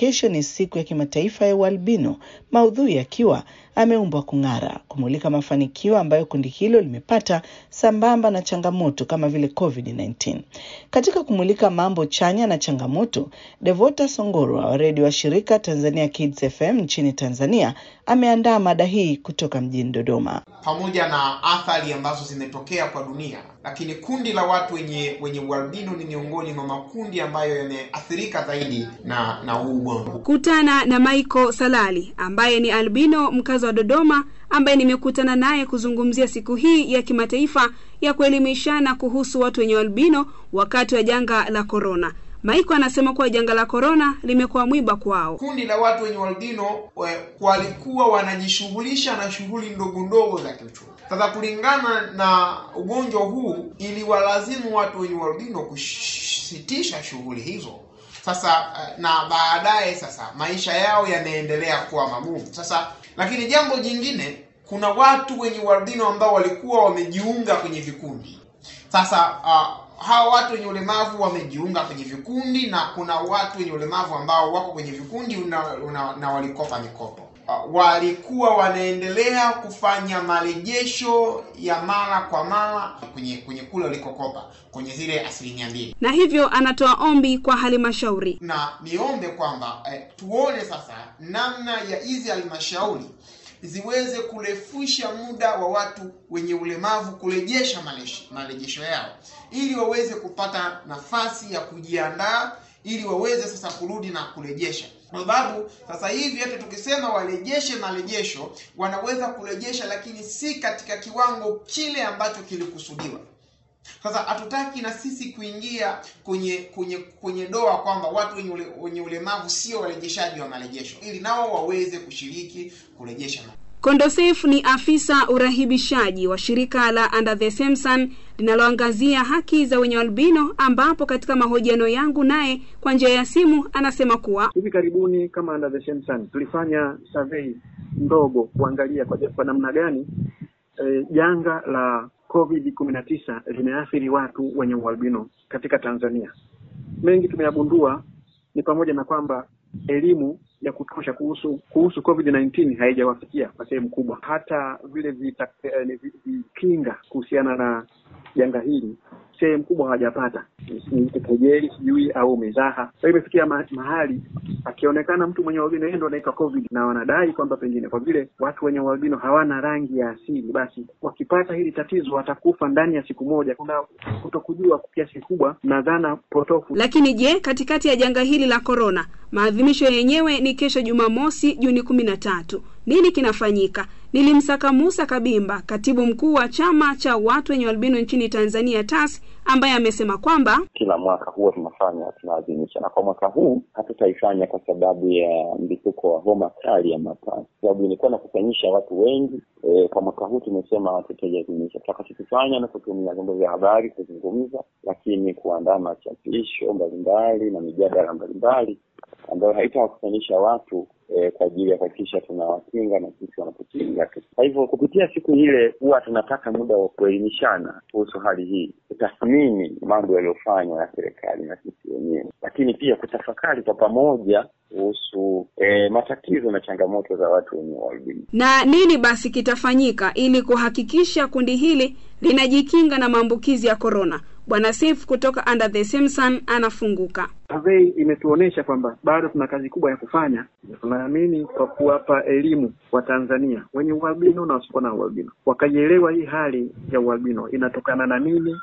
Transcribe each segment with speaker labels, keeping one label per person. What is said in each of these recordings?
Speaker 1: kesho ni siku ya kimataifa ya ualbino, maudhui yakiwa ameumbwa kung'ara, kumulika mafanikio ambayo kundi hilo limepata sambamba na changamoto kama vile COVID-19. Katika kumulika mambo chanya na changamoto, Devota Songoro wa redio wa shirika Tanzania Kids FM nchini Tanzania ameandaa mada hii kutoka mjini Dodoma.
Speaker 2: pamoja na athari ambazo zimetokea kwa dunia, lakini kundi la watu wenye wenye ualbino ni miongoni mwa makundi ambayo yameathirika zaidi na na huu ugonjwa.
Speaker 3: Kutana na Michael Salali ambaye ni albino mkazi wa Dodoma ambaye nimekutana naye kuzungumzia siku hii ya kimataifa ya kuelimishana kuhusu watu wenye albino wakati wa janga la korona. Michael anasema kuwa janga la korona limekuwa mwiba kwao.
Speaker 2: Kundi la watu wenye ualbino we- walikuwa wanajishughulisha na shughuli ndogo ndogo za kiuchumi. Sasa kulingana na ugonjwa huu, iliwalazimu watu wenye ualbino kusitisha shughuli hizo. Sasa eh, na baadaye sasa maisha yao yanaendelea kuwa magumu. Sasa lakini jambo jingine, kuna watu wenye ualbino ambao walikuwa wamejiunga kwenye vikundi. Sasa uh, hawa watu wenye ulemavu wamejiunga kwenye vikundi na kuna watu wenye ulemavu ambao wako kwenye vikundi una, una, na walikopa mikopo. Uh, walikuwa wanaendelea kufanya marejesho ya mara kwa mara kwenye kwenye kule walikokopa kwenye zile asilimia mbili
Speaker 3: Na hivyo anatoa ombi kwa halmashauri.
Speaker 2: na niombe kwamba eh, tuone sasa namna ya hizi halmashauri ziweze kurefusha muda wa watu wenye ulemavu kurejesha malesh- marejesho yao ili waweze kupata nafasi ya kujiandaa ili waweze sasa kurudi na kurejesha kwa sababu sasa hivi hata tukisema warejeshe marejesho wanaweza kurejesha lakini si katika kiwango kile ambacho kilikusudiwa sasa hatutaki na sisi kuingia kwenye kwenye kwenye doa kwamba watu wenye, ule, wenye ulemavu sio warejeshaji wa marejesho ili nao waweze kushiriki kurejesha ma-
Speaker 3: Kondosef ni afisa urahibishaji wa shirika la Under the Same Sun linaloangazia haki za wenye albino, ambapo katika mahojiano yangu naye kwa njia ya simu anasema kuwa
Speaker 4: Hivi karibuni kama Under the Same Sun tulifanya survey ndogo kuangalia kwa, kwa namna gani eh, janga la COVID kumi na tisa limeathiri watu wenye ualbino katika Tanzania. Mengi tumeyagundua ni pamoja na kwamba elimu ya kutosha kuhusu kuhusu COVID-19 haijawafikia kwa sehemu kubwa. Hata vile vita- eh, vi- vikinga kuhusiana na janga hili sehemu kubwa hawajapata, ni kejeli sijui au mizaha. Kwa hiyo imefikia ma mahali akionekana mtu mwenye ualbino yeye ndo anaitwa COVID, na wanadai kwamba pengine kwa vile watu wenye ualbino hawana rangi ya asili, basi wakipata hili tatizo watakufa ndani ya siku moja. Kuna kutokujua kwa kiasi kikubwa na dhana potofu
Speaker 3: Lakini je, katikati ya janga hili la korona, maadhimisho yenyewe ni kesho Jumamosi Juni kumi na tatu. Nini kinafanyika? Nilimsaka Musa Kabimba, katibu mkuu wa chama cha watu wenye albino nchini Tanzania TAS, ambaye amesema kwamba
Speaker 5: kila mwaka huwa tunafanya tunaadhimisha, na kwa mwaka huu hatutaifanya kwa sababu ya mlipuko wa homa kali ya mapafu, sababu ilikuwa nakusanyisha watu wengi. E, kwa mwaka huu tumesema hatutaiadhimisha. Tutakachokifanya na kutumia vyombo vya habari kuzungumza, lakini kuandaa machapisho mbalimbali na mijadala mbalimbali ambayo haitawakusanyisha watu e, kwa ajili ya kuhakikisha tunawakinga na sisi wanatukinga tu. Kwa hivyo kupitia siku ile huwa tunapata muda wa kuelimishana kuhusu hali hii, kutathmini mambo yaliyofanywa na serikali na sisi wenyewe, lakini pia kutafakari kwa pamoja kuhusu e, matatizo na changamoto za watu wenye ualbino.
Speaker 3: na nini basi kitafanyika ili kuhakikisha kundi hili linajikinga na maambukizi ya korona. Bwana Sif kutoka Under the Same Sun anafunguka.
Speaker 4: survey imetuonesha kwamba bado tuna kazi kubwa ya kufanya. Tunaamini kwa kuwapa elimu wa Tanzania wenye ualbino na wasiokuwa na ualbino, wakaielewa hii hali ya ualbino inatokana na nini,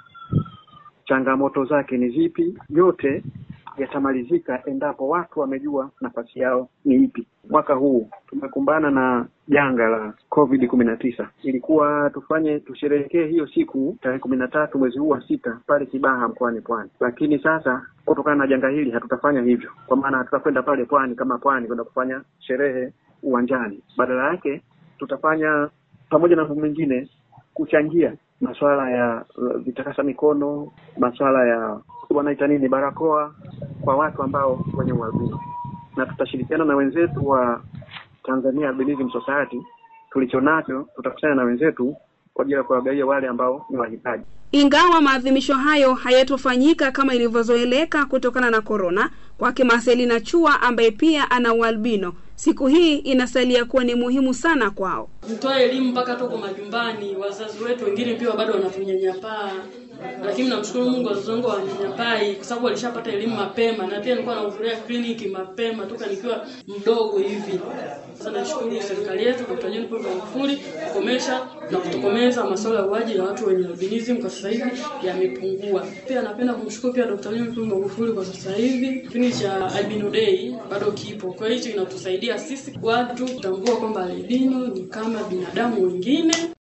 Speaker 4: changamoto zake ni zipi, yote yatamalizika endapo watu wamejua nafasi yao ni ipi. Mwaka huu tumekumbana na janga la COVID kumi na tisa. Ilikuwa tufanye tusherehekee hiyo siku tarehe kumi na tatu mwezi huu wa sita pale Kibaha mkoani Pwani, lakini sasa kutokana na janga hili hatutafanya hivyo, kwa maana hatutakwenda pale Pwani kama Pwani kwenda kufanya sherehe uwanjani. Badala yake tutafanya pamoja na mambo mengine kuchangia masuala ya uh, vitakasa mikono, masuala ya wanaita nini, barakoa kwa watu ambao wenye ualbino, na tutashirikiana na wenzetu wa Tanzania Albinism Society. Tulicho nacho tutakusanya na wenzetu kwa ajili ya kuwagawia wale ambao ni wahitaji.
Speaker 3: Ingawa maadhimisho hayo hayatofanyika kama ilivyozoeleka kutokana na korona, Kwake Marcelina Chua ambaye pia ana ualbino, siku hii inasalia kuwa ni muhimu sana kwao.
Speaker 6: Mtoe elimu mpaka toko majumbani. Wazazi wetu wengine pia bado wanatunyanyapaa, lakini namshukuru Mungu, wazazi wangu hawanyanyapai kwa sababu walishapata elimu mapema, na pia nilikuwa nahudhuria kliniki mapema toka nikiwa mdogo hivi. Sasa nashukuru serikali yetu, Dkt. John Pombe Magufuli kukomesha na kutokomeza masuala ya uaji ya watu wenye albinism kwa sasa hivi yamepungua. Pia napenda kumshukuru pia Dkt. John Pombe Magufuli kwa sasa hivi kipindi cha Albino Day bado kipo, kwa hiyo hicho inatusaidia sisi watu kutambua kwamba albino ni kama binadamu wengine.